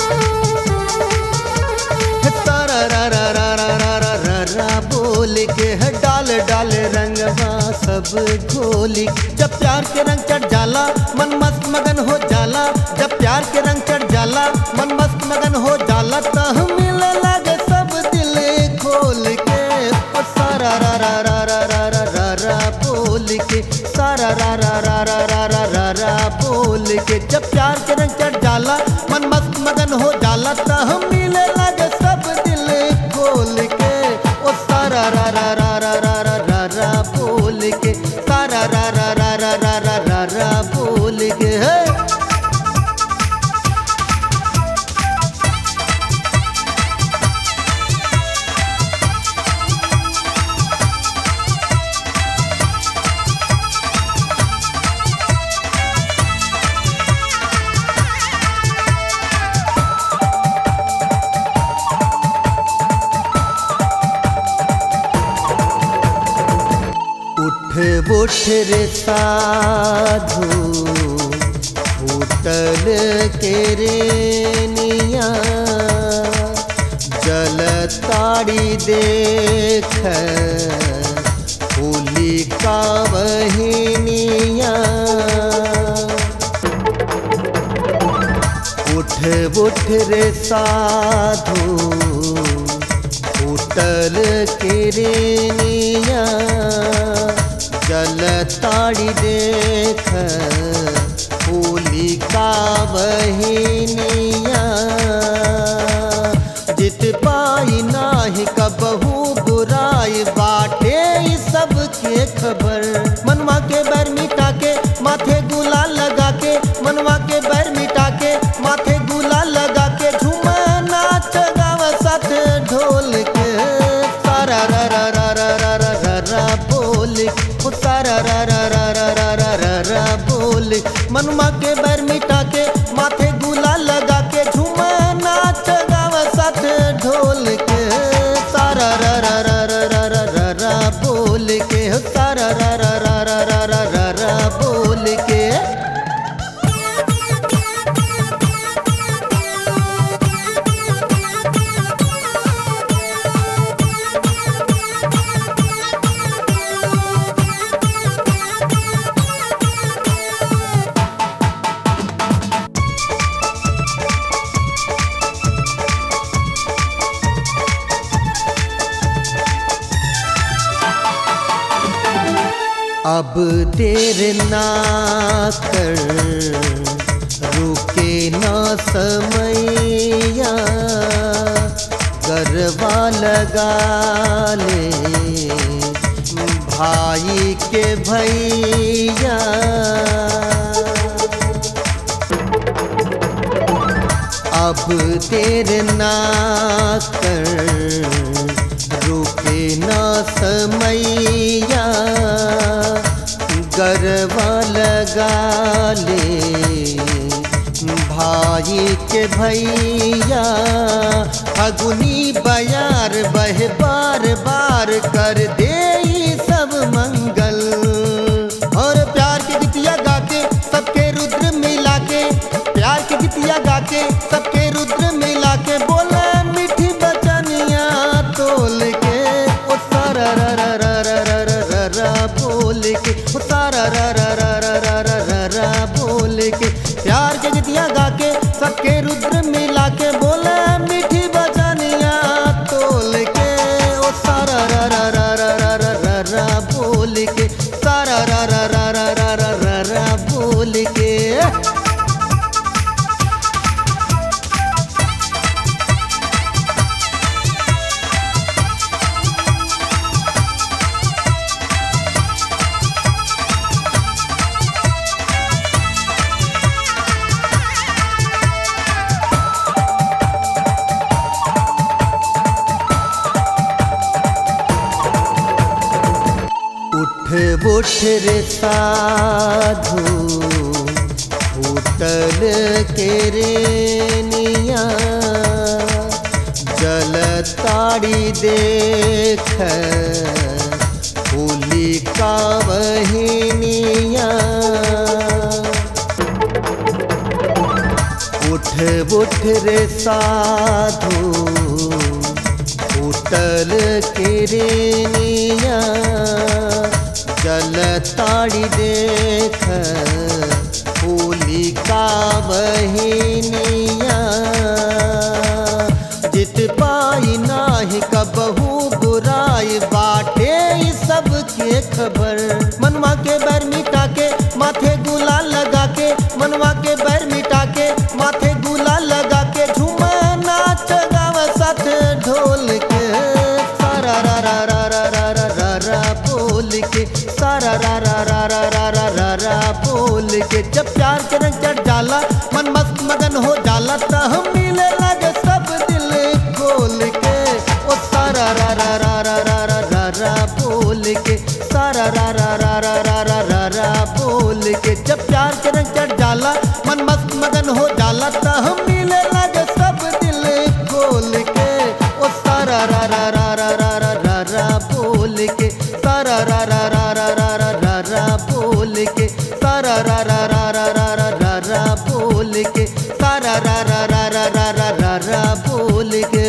तारा रा रा रा रा रा रा रा रा बोल के है डाल डाल रंगवा सब घोली जब प्यार के रंग चढ़ जाला मन मस्त मगन हो जाला जब प्यार के रंग चढ़ जाला मन मस्त मगन हो जाला तो मिले लागे सब दिल खोल के ओ सारा रा रा रा रा रा रा रा रा बोल के सारा रा रा रा रा रा रा रा रा बोल के जब प्यार के रंग चढ़ जाला मन मस्त मगन हो जाला तो हम मिले लागे सब दिल खोल के ओ सारा रा रा रा रा रा रा रा रा बोल के सारा रा रा रा रा रा रा रा रा बोल के है उठ उठ रे साधु उतल के रे निया जल ताड़ी देख होली का बहिनिया उठ उठ रे साधु उतल के रे निया जल ताड़ी देख होली का बहिनिया जित पाई नाही कबहू बुराई बाटे ई सब के खबर मनवा के बैर मिटा के माथे गुलाल लगा के मनवा के बैर मिटा के माथे गुलाल लगा के झूमा नाच गावा साथ ढोल के सारा रा रा रा रा रा रा रा रा बोल ओ सारा रा रा रा रा रा रा रा रा बोल मनवा के बैर मिटा के माथे गुलाल लगा के झूमा नाच गावा साथ ढोल के सारा रा रा रा रा रा रा रा रा बोल के हो सारा रा रा रा रा रा रा रा रा बोल के अब देर ना कर रुके ना समैया गरबा लगा ले भाई के भैया अब देर ना कर रुके ना समैया गरबा लगा ले भाई के भैया फगुनी बयार बह बार बार कर दे ई सब मंगल और प्यार की गीतिया गा के सबके रुद्र मिला के प्यार की गीतिया गा के सबके रुद्र मिला के बोला मीठी बचनिया तोल के ओ सारा रा रा रा रा रा रा रा रा बोल के ओ सारा रा रा रा रा रा रा रा रा बोल के प्यार की गीतिया गा के सबके रुद्र मिला के बोला मीठी बचनिया तोल के ओ सारा रा रा रा रा रा रा रा रा बोल के सारा रा रा रा रा रा रा रा रा बोल के उठ उठ रे साधु उतल के रे निया जल ताड़ी देख होली का बहिनिया उठ उठ उठ रे साधु उतल के रेनिया जल ताड़ी देख होली का बहिनिया जित पाई नाही कबहू बुराई बाटे ई सब के खबर मनवा के बैर मिटा के माथे गुलाल लगा के मनवा के बैर मिटा के माथे गुलाल लगा के झूमा नाच गाव साथ ढोल के सारा रा रा रा रा रा रा रा रा बोल के सारा रा रा रा रा रा रा रा रा बोल के जब प्यार के रंग चढ़ जाला मन मस्त मगन हो जाला त हम मिले लगे सब दिल खोल के ओ सारा रा रा रा रा रा रा रा रा बोल के सारा रा रा रा रा रा रा रा रा बोल के जब प्यार के रंग चढ़ जाला मन मस्त मगन हो जाला त हम मिले लगे सब दिल खोल के ओ सारा रा रा रा रा रा रा रा रा बोल के सारा रा रा रा रा रा रा रा रा बोल के सारा रा रा रा रा रा रा रा रा बोल के सारा रा रा रा रा रा रा रा रा बोल के